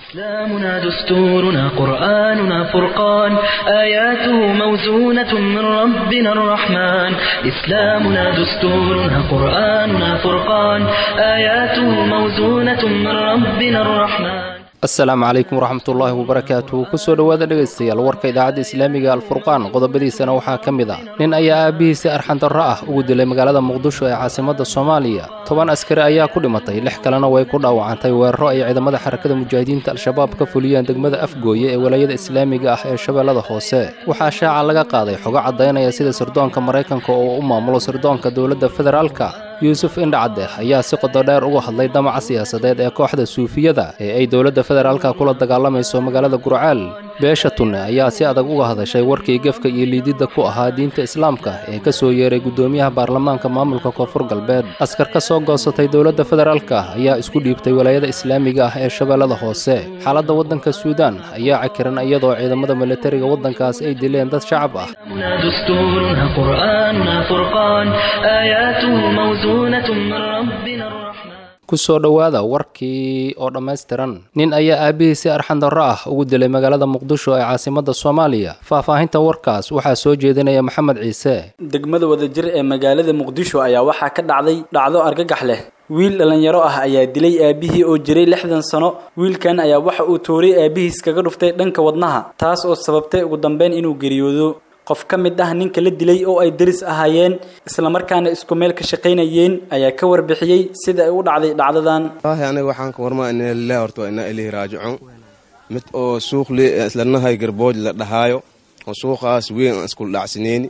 إسلامنا دستورنا قرآننا فرقان آياته موزونة من ربنا الرحمن إسلامنا دستورنا قرآننا فرقان آياته موزونة من ربنا الرحمن asalaamu calaykum waraxmatullaahi wabarakaatu kusoo dhowaada dhegaystayaal warka idaacadda islaamiga alfurqaan qodobadiisana waxaa ka mid ah nin ayaa aabbihiisi arxandarro ah ugu dilay magaalada muqdisho ee caasimadda soomaaliya toban askari ayaa ku dhimatay lix kalena way ku dhaawacantay weeraro ay ciidamada xarakada mujaahidiinta al-shabaab ka fuliyeen degmada afgooye ee walaayada islaamiga ah ee shabeellada hoose waxaa shaaca laga qaaday xogo caddaynaya sida sirdoonka maraykanka oo u maamulo sirdoonka dowladda federaalka yuusuf indhacadeh ayaa si qododheer uga hadlay damaca siyaasadeed ee kooxda suufiyada ee ay dowladda federaalka kula dagaalamayso magaalada gurcaal beesha tunne ayaa si adag uga hadashay warkii gefka iyo liididda ku ahaa diinta islaamka ee ka soo yeeray guddoomiyaha baarlamaanka maamulka koonfur galbeed askar ka soo goosatay dowladda federaalka ayaa isku dhiibtay walaayada islaamiga ah ee shabeellada hoose xaaladda waddanka suudaan ayaa cakiran iyadoo ciidamada militariga waddankaas ay dileen dad shacab ah دستورنا قرآننا فرقان آياته موزونة من ربنا الرحمن kusoo dhowaada warkii oo dhammaystiran nin ayaa aabbihiisi arxandarro ah ugu dilay magaalada muqdisho ee caasimadda soomaaliya faahfaahinta warkaas waxaa soo jeedinaya maxamed ciise degmada wadajir ee magaalada muqdisho ayaa waxaa ka dhacday dhacdo argagax leh wiil dhallinyaro ah ayaa dilay aabihii oo jiray lixdan sano wiilkan ayaa waxa uu tooray aabihiis kaga dhuftay dhanka wadnaha taas oo sababtay ugu dambeyn inuu geeriyoodo qof ka mid ah ninka la dilay oo ay deris ahaayeen islamarkaana isku meel ka shaqaynayeen ayaa ka warbixiyey sida ay u dhacday dhacdadan wallaahi aniga waxaan ka warmaa ina lilah horta waa inaa ilahi raajicuun mid oo suuq le islanahay garbooj la dhahaayo oo suuqaas weyn aan iskul dhacsaneyni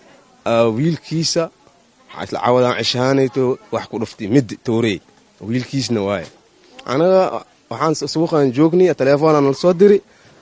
wiilkiisa isla cawadaan cishaanayto wax ku dhuftay mid toorey wiilkiisna waaye anaga waxaan suuqaan joognay telefoonaa nala soo diri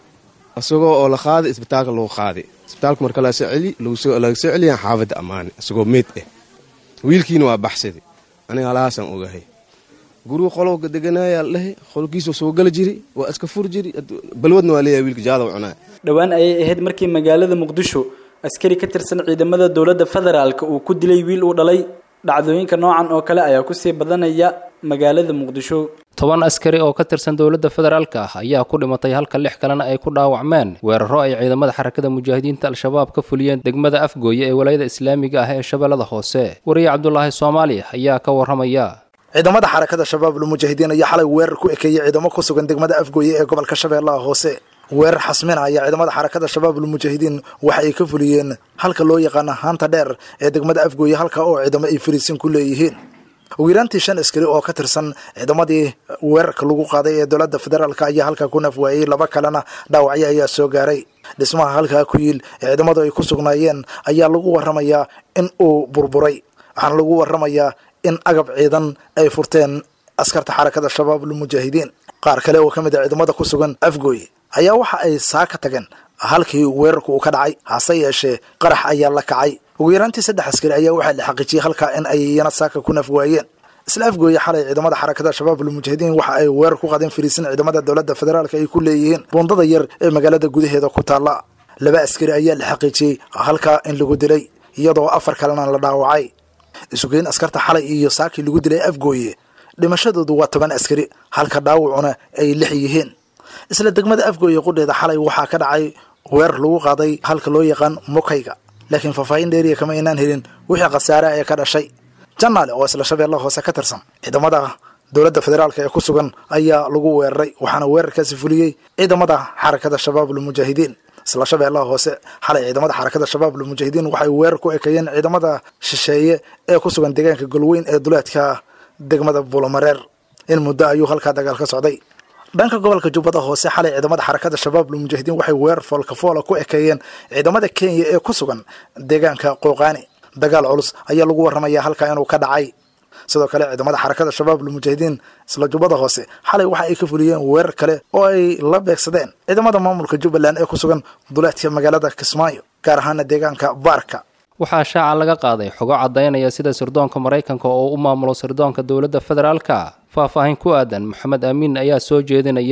isagoo oo la qaaday isbitaalka lagu qaaday isbitaalka marka laga soo celiyaan xaafadda ammaane isagoo meyd ah wiilkiina waa baxsaday aniga halahaasaan ogahay guriga qolowga deganaayaa dhahay qolkiisa soo gala jiri waa iska fur jiri balwadna waa leeyahay wiilka jaada cunaa dhowaan ayay ahayd markii magaalada muqdisho askari ka tirsan ciidamada dowladda federaalka uu ku dilay wiil uu dhalay dhacdooyinka noocan oo kale ayaa kusii badanaya magaalada muqdisho toban askari oo ka tirsan dowladda federaalka ah ayaa ku dhimatay halka lix kalena ay ku dhaawacmeen weeraro ay ciidamada xarakada mujaahidiinta al-shabaab ka fuliyeen degmada afgooye ee walaayada islaamiga ah ee shabeellada hoose wariye cabdulaahi soomaali ayaa ka warramaya ciidamada xarakada shabaab lmujaahidiin ayaa xalay weerar ku ekeeyey ciidamo ku sugan degmada afgooye ee gobolka shabeellaha hoose weerar xasmina ayaa ciidamada xarakada shabaab lmujaahidiin waxa ay ka fuliyeen halka loo yaqaana haanta dheer ee degmada afgooye halka oo ciidamo ay fariisin ku leeyihiin ugu yaraantii shan askari oo ka tirsan ciidamadii weerarka lagu qaaday ee dowladda federaalk ayaa halkaa ku nafwaayey laba kalena dhaawacyo ayaa soo gaaray dhismaha halkaa ku yiil ee ciidamadu ay ku sugnaayeen ayaa lagu waramayaa in uu burburay waxaana lagu waramayaa in agab ciidan ay furteen askarta xarakada shabaab lmujaahidiin qaar kale oo ka mid a ciidamada ku sugan afgooye ayaa waxa ay saa ka tageen halkii weerarku uu ka dhacay hase yeeshee qarax ayaa la kacay ugu yaraantii saddex askari ayaa waxaa la xaqiijiyey halkaa in ay iyana saaka ku nafwaayeen isla afgooye xalay ciidamada xarakada shabaab lmujaahidiin waxa ay weerar ku qadeen fariisin ciidamada dowladda federaalk ay ku leeyihiin buundada yar ee magaalada gudaheeda ku taalla laba askari ayaa la xaqiijiyey halkaa in lagu dilay iyadoo afar kalena la dhaawacay isugeyn askarta xalay iyo saakii lagu dilay afgooye dhimashadoodu waa toban askari halka dhaawacuna ay lix yihiin isla degmada afgooye qudheeda xalay waxaa ka dhacay weerar lagu qaaday halka loo yaqaan mukayga laakiin faahfaahin dheeriya kama aynaan helin wixii khasaare ee ka dhashay janaale oo isla shabeellaha hoose ka tirsan ciidamada dowladda federaalk ee ku sugan ayaa lagu weeraray waxaana weerarkaasi fuliyey ciidamada xarakada shabaab lmujaahidiin isla shabeellaha hoose xalay ciidamada xarakada shabaab lmujaahidiin waxay weerar ku ekeeyeen ciidamada shisheeye ee ku sugan deegaanka golweyn ee duleedka degmada buulamareer in muddo ayuu halkaa dagaal ka socday dhanka gobolka jubbada hoose xalay ciidamada xarakada shabaab lmujaahidiin waxay weerar foolkafoola ku ekeeyeen ciidamada kenya ee ku sugan deegaanka qooqaani dagaal culus ayaa lagu warramaya halkaa inuu ka dhacay sidoo kale ciidamada xarakada shabaab lmujaahidiin isla jubbada hoose xalay waxa ay ka fuliyeen weerar kale oo ay la beegsadeen ciidamada maamulka jubbaland ee ku sugan duleedka magaalada kismaayo gaar ahaana deegaanka baarka waxaa shaaca laga qaaday xogo caddaynaya sida sirdoonka maraykanka oo u maamulo sirdoonka dowladda federaalka faahfaahin ku aadan maxamed amiin ayaa soo jeedinaya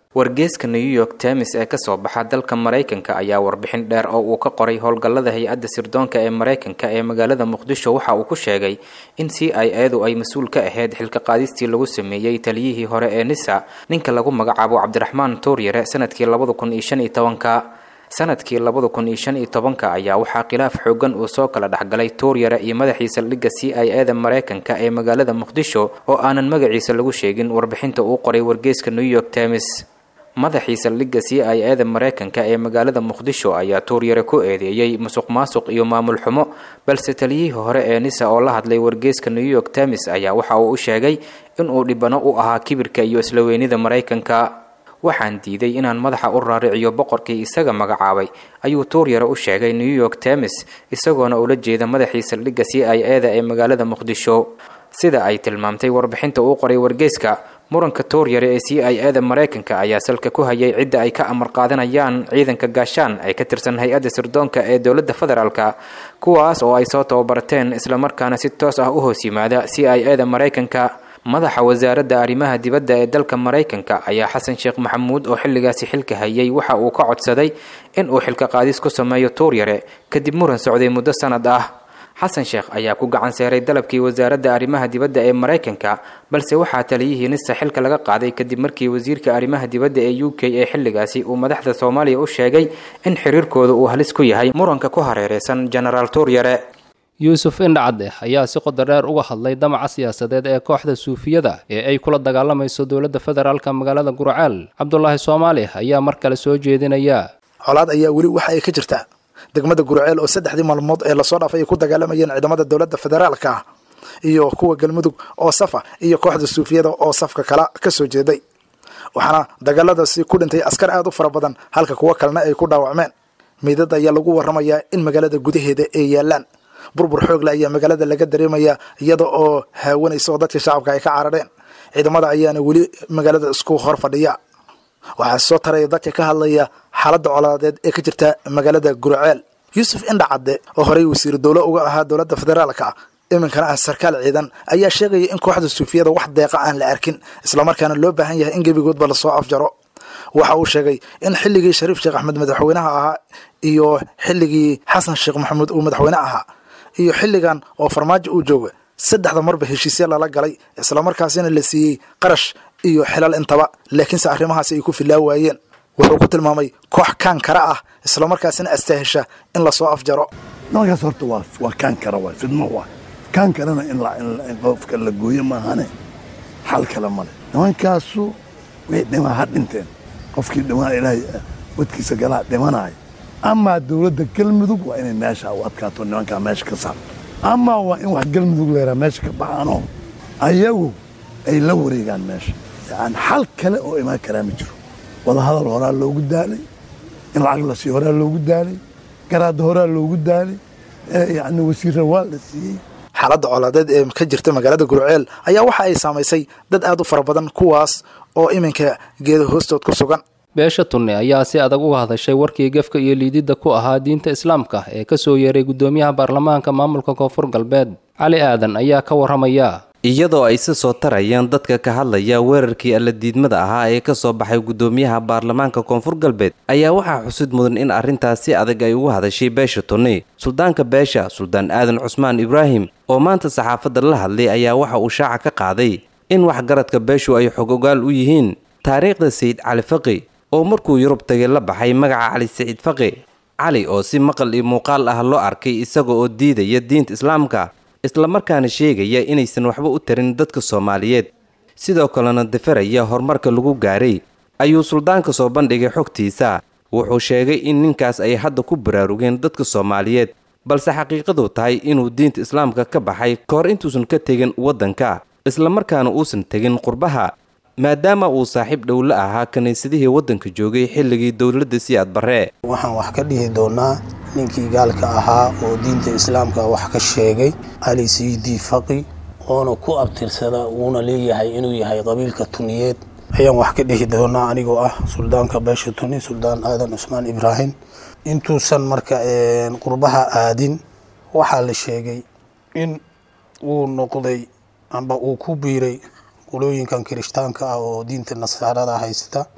wargeeska new york times ee kasoo baxa dalka maraykanka ayaa warbixin dheer oo uu ka qoray howlgallada hay-adda sirdoonka ee maraykanka ee magaalada muqdisho waxa uu ku sheegay in c i edu ay mas-uul ka ahayd xilka qaadistii lagu sameeyey taliyihii hore ee nisa ninka lagu magacaabo cabdiraxmaan tuuryare sanadkii labada kun iyo shan iyo tobanka sanadkii labada kun iyo shan iyo tobanka ayaa waxaa khilaaf xoogan uu soo kala dhexgalay tuuryare iyo madaxii saldhigga c i eda maraykanka ee magaalada muqdisho oo aanan magaciisa lagu sheegin warbixinta uu qoray wargeeska new york times madaxii saldhigga c i eda maraykanka ee magaalada muqdisho ayaa tuuryare ku eedeeyey musuq maasuq iyo maamul xumo balse taliyihii hore ee nisa oo la hadlay wargeeska new york times ayaa waxa uu u sheegay inuu dhibano u ahaa kibirka iyo isla weynida maraykanka waxaan diiday inaan madaxa u raariciyo boqorkii isaga magacaabay ayuu tuuryare u sheegay new york times isagoona ula jeeda madaxii saldhigga c i eda ee magaalada muqdisho sida ay tilmaamtay warbixinta uu qoray wargeyska muranka tuuryare ee c i eda maraykanka ayaa salka ku hayay cidda ay ka amar qaadanayaan ciidanka gaashaan ee ka tirsan hay-adda sirdoonka ee dowladda federaalka kuwaas oo ay soo tababarteen islamarkaana si toos ah u hoos yimaada c i eda maraykanka madaxa wasaaradda arrimaha dibadda ee dalka maraykanka ayaa xasan sheekh maxamuud oo xilligaasi xilka hayay waxa uu ka codsaday in uu xilka qaadis ku sameeyo tuuryare kadib muran socday muddo sanad ah xasan sheekh ayaa ku gacan seeray dalabkii wasaaradda arrimaha dibadda ee maraykanka balse waxaa taliyihii nisa xilka laga qaaday kadib markii wasiirka arrimaha dibadda ee u k ee xilligaasi uu madaxda soomaaliya u sheegay in xiriirkooda uu halis ku yahay muranka ku hareereysan genaraal tuuryare yuusuf indhacadeh ayaa si qodo dheer uga hadlay damaca siyaasadeed ee kooxda suufiyada ee ay kula dagaalamayso dowladda federaalka magaalada gurceel cabdulaahi soomaali ayaa mar kale soo jeedinaya colaad ayaa weli waxa ay ka jirtaa degmada gurceel oo saddexdii maalmood ee lasoo dhaafay ay ku dagaalamayeen ciidamada dowladda federaalka iyo kuwa galmudug oo safa iyo kooxda suufiyada oo safka kala ka soo jeeday waxaana dagaaladaasi ku dhintay askar aad u fara badan halka kuwo kalena ay ku dhaawacmeen miidad ayaa lagu warramayaa in magaalada gudaheeda ay yaalaan burbur xoogle ayaa magaalada laga dareemayaa iyada oo haawanaysa oo dadka shacabka ay ka carareen ciidamada ayaana weli magaalada isku hor fadhiya waxaa soo taraya dadka ka hadlaya xaaladda colaadeed ee ka jirta magaalada gurceel yuusuf indhacadde oo horey wasiir dowlo uga ahaa dowladda federaalka iminkana ah sarkaal ciidan ayaa sheegaya in kooxda suufiyada wax deeqa aan la arkin islamarkaana loo baahan yahay in gebigoodba lasoo afjaro waxa uu sheegay in xilligii shariif sheekh axmed madaxweynaha ahaa iyo xilligii xasan sheekh maxamuud uu madaxweyne ahaa iyo xilligan oo farmaajo uu jooga saddexda marba heshiisya lala galay islamarkaasina la siiyey qarash iyo xilal intaba laakiinse arrimahaasi ay ku filaa waayeen wuxuu ku tilmaamay koox kaan kara ah islamarkaasina astaahesha in lasoo afjaro nimankaas horta waa waa kaan kara waay fidmo waay kaan karana in in qofka la gooyo maahane xal kale male nimankaasu way dhimaa ha dhinteen qofkii dhimaa ilaahay wadkiisa galaa dhimanaayo amaa dowladda galmudug waa inay meesha u adkaato nimankaa meesha ka saar amaa waa in wax galmudug leeraa meesha ka baxaanoo ayagu ay la wareegaan meesha yani xal kale oo imaan karaa ma jiro wadahadal horaa loogu daalay in lacag la siiyo horaa loogu daalay garaadda horaa loogu daalay yani wasiirra waa la siiyey xaaladda colaadeed ee ka jirta magaalada gurceel ayaa waxa ay saamaysay dad aad u fara badan kuwaas oo iminka geeda hoostood ku sugan beesha tunne ayaa si adag uga hadashay warkii gefka iyo liididda ku ahaa diinta islaamka ee ka soo yeeray guddoomiyaha baarlamaanka maamulka koonfur galbeed cali aadan ayaa ka warramaya iyadoo ay si soo tarayaan dadka ka hadlaya weerarkii alladiidmada ahaa ee ka soo baxay guddoomiyaha baarlamaanka koonfur galbeed ayaa waxaa xusid mudan in arrintaas si adag ay ugu hadashay beesha tunne suldaanka beesha suldaan aadan cusmaan ibraahim oo maanta saxaafadda la hadlay ayaa waxa uu shaaca ka qaaday in waxgaradka beeshu ay xog ogaal u yihiin taariikhda sayid cali faqi oo markuu yurub tagay la baxay magaca cali saciid faqi cali oo si maqal iyo muuqaal ah loo arkay isaga oo diidaya diinta islaamka islamarkaana sheegaya inaysan waxba u tarin dadka soomaaliyeed sidoo kalena dafaraya horumarka lagu gaaray ayuu suldaanka soo bandhigay xogtiisa wuxuu sheegay in ninkaas ay hadda ku baraarugeen dadka soomaaliyeed balse xaqiiqadu tahay inuu diinta islaamka ka baxay ka hor intuusan ka tegin waddanka islamarkaana uusan tegin qurbaha maadaama uu saaxiib dhow la ahaa kiniisadihii waddanka joogay xilligii dowladda siyaad barre waxaan wax ka dhihi doonaa ninkii gaalka ahaa oo diinta islaamka wax ka sheegay cali siidi faqi oona ku abtirsada wuuna leeyahay inuu yahay qabiilka tuniyeed ayaan wax ka dhihi doonaa anigoo ah suldaanka beesha tuni suldaan aadan cusmaan ibraahim intuusan marka qurbaha aadin waxaa la sheegay in uu noqday amba uu ku biiray qolooyinkan kirishtaanka ah oo diinta nasaarada haysta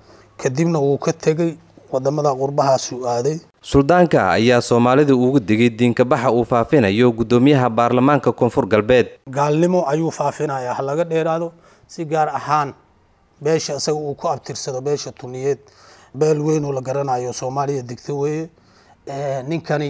kadibna wuu ka tegey wadamada qurbahaasuu aaday suldaanka ayaa soomaalida ugu digay diinkabaxa uu faafinayo guddoomiyaha baarlamaanka koonfur galbeed gaalnimo ayuu faafinayaa ha laga dheeraado si gaar ahaan beesha isaga uu ku abtirsado beesha tuniyeed beel weyn oo la garanayo soomaaliya degto weeye ninkani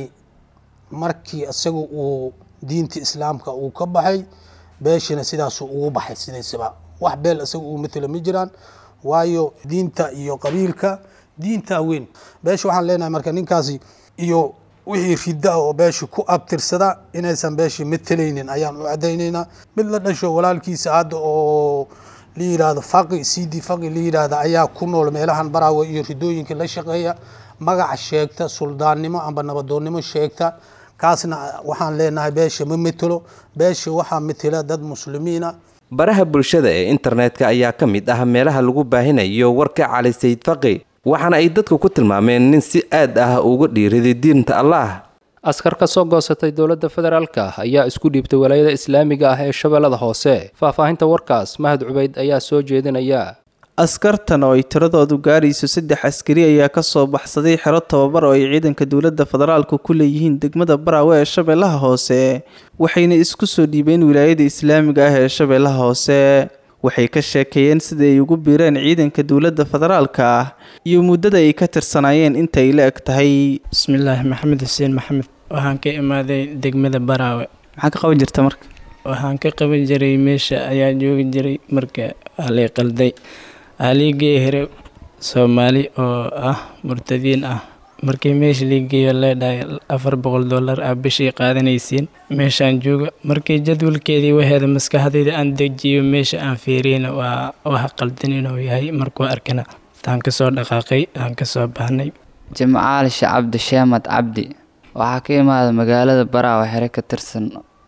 markii isaga uu diinta islaamka uu ka baxay beeshina sidaasuu ugu baxay sidaysaba wax beel isaga uu matelo ma jiraan waayo diinta iyo qabiilka diintaa weyn beesha waxaan leenahay marka ninkaasi iyo wixii ridda oo beesha ku abtirsada inaysan beesha matelaynin ayaan u caddaynaynaa mid la dhasho walaalkiisa hadda oo la yidhaahdo faqi cd faqi la yidhaahda ayaa ku nool meelahan baraawe iyo ridooyinka la shaqeeya magaca sheegta suldaannimo amba nabadoonnimo sheegta kaasna waxaan leenahay beesha ma metelo beesha waxaa metela dad muslimiina baraha bulshada ee internetka ayaa ka mid ah meelaha lagu baahinayo warka cali sayid faqi waxaana ay dadku ku tilmaameen nin si aad ah uga dhiiriday diinta allaah askar ka soo goosatay dowladda federaalka ayaa isku dhiibtay walaayada islaamiga ah ee shabeellada hoose faahfaahinta warkaas mahad cubayd ayaa soo jeedinaya askartan oo ay tiradoodu gaarayso saddex askari ayaa kasoo baxsaday xero tababar oo ay ciidanka dowladda federaalku ku leeyihiin degmada baraawe ee shabeellaha hoose waxayna isku soo dhiibeen wilaayada islaamiga ah ee shabeellaha hoose waxay ka sheekeeyeen sida ay ugu biireen ciidanka dowladda federaalka ah iyo muddada ay ka tirsanaayeen inta ay la eg tahay bismillaahi maxamed xuseen maxamed waxaan ka imaaday degmada baraawe maxaa ka qaban jirta marka waxaan ka qaban jiray meesha ayaa joogi jiray marka halay qalday haliigii here soomaali oo ah murtadiin ah markii meesha liigeeyo leedhahay afar boqol dollar ah bishii qaadanaysiin meeshaan jooga markii jadwalkeedii waheeda maskaxdayda aan dejiyo meesha aan fiiriyna waa wax qaldan inuu yahay markuu arkana taan kasoo dhaqaaqay aan kasoo baahnay jimcaali shacabdi sheemad cabdi waxaa ka imaada magaalada baraawe xere ka tirsan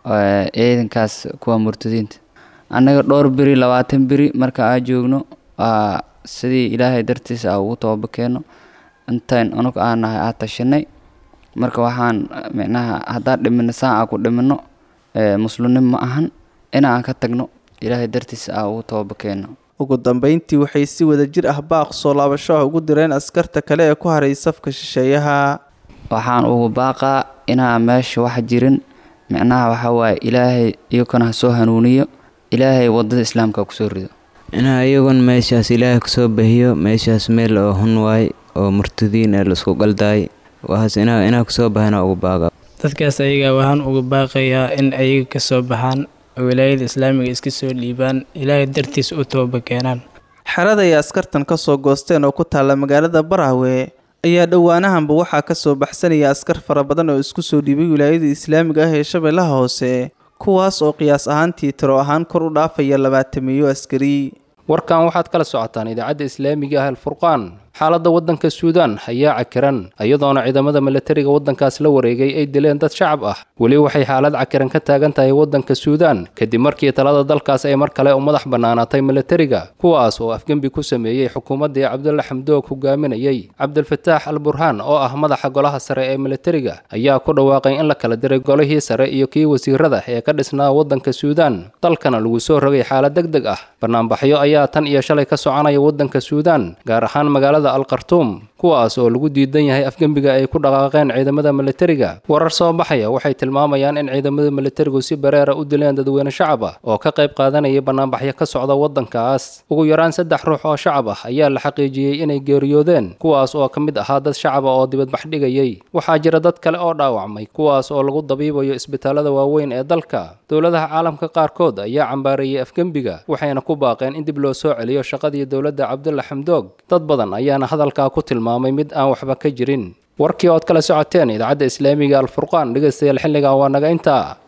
ciidankaas kuwa murtadiinta annaga dhowr beri labaatan beri marka aa joogno waa sidii ilaahay dartiisa a ugu tobabakeeno intayn unug aan nahay aa tashanay marka waxaan micnaha haddaan dhimino saan aa ku dhimino muslimnim ma ahan inaan ka tagno ilaahay dartiisa aa ugu tobabakeeno ugu dambeyntii waxay si wada jir ah baaq soo laabasho ah ugu direen askarta kale ee ku haray safka shisheeyaha waxaan ugu baaqaa inaan meesha wax jirin micnaha waxaa waaye ilaahay iyakana ha soo hanuuniyo ilaahay wadada islaamka kusoo rido inaa iyagun meeshaas ilaahay kusoo bahiyo meeshaas meel oo hun waay oo murtadiin ee laisku qaldaay waxaas inaa inaa kusoo bahana ugu baaqa dadkaas ayaga waxaan uga baaqayaa in ayaga kasoo baxaan oo wilaayada islaamiga iska soo dhiibaan ilaahay dartiis u tooba keenaan xerada ay askartan kasoo goosteen oo ku taalla magaalada baraawe ayaa dhowaanahanba waxaa kasoo baxsanaya askar fara badan oo isku soo dhiibay wilaayada islaamiga ah ee shabeellaha hoose kuwaas oo qiyaas ahaantii tiro ahaan kor u dhaafaya labaatameeyo askari warkan waxaad kala socotaan idaacadda islaamiga ah alfurqaan xaaladda waddanka suudaan ayaa cakiran iyadoona ciidamada milatariga waddankaas la wareegay ay dileen dad shacab ah weli waxay xaalad cakiran ka taagan tahay waddanka suudaan kadib markii talada dalkaas ay mar kale u madax bannaanaatay milatariga kuwaas oo afgembi ku sameeyey xukuumaddii cabdulla xamdoog hogaaminayey cabdilfataax al burhaan oo ah madaxa golaha sare ee milatariga ayaa ku dhawaaqay in la kala diray golihii sare iyo kii wasiirada ee ka dhisnaa waddanka suudaan dalkana lagu soo rogay xaalad deg deg ah banaanbaxyo ayaa tan iyo shalay ka soconaya waddanka suudaan gaar ahaan magaalada alkartuum kuwaas oo lagu diidan yahay afgembiga ay ku dhaqaaqeen ciidamada milatariga warar soo baxaya waxay tilmaamayaan in ciidamada milatarigu si bareera u dileen dadweyne shacab ah oo ka qayb qaadanaya banaanbaxyo ka socda waddankaas ugu yaraan saddex ruux oo shacab ah ayaa la xaqiijiyey inay geeriyoodeen kuwaas oo ka mid ahaa dad shacaba oo dibadbax dhigayay waxaa jira dad kale oo dhaawacmay kuwaas oo lagu dabiibayo isbitaalada waaweyn ee dalka dowladaha caalamka qaarkood ayaa cambaareeyey afgembiga waxayna ku baaqeen in dib loo soo celiyo shaqadii dowladda cabdulla xamdoog dad badan ayaana hadalkaa ku tilmaamay mid aan waxba ka jirin warkii ood kala socoteen idaacadda islaamiga alfurqaan dhegaystayaal xilligan waa naga intaa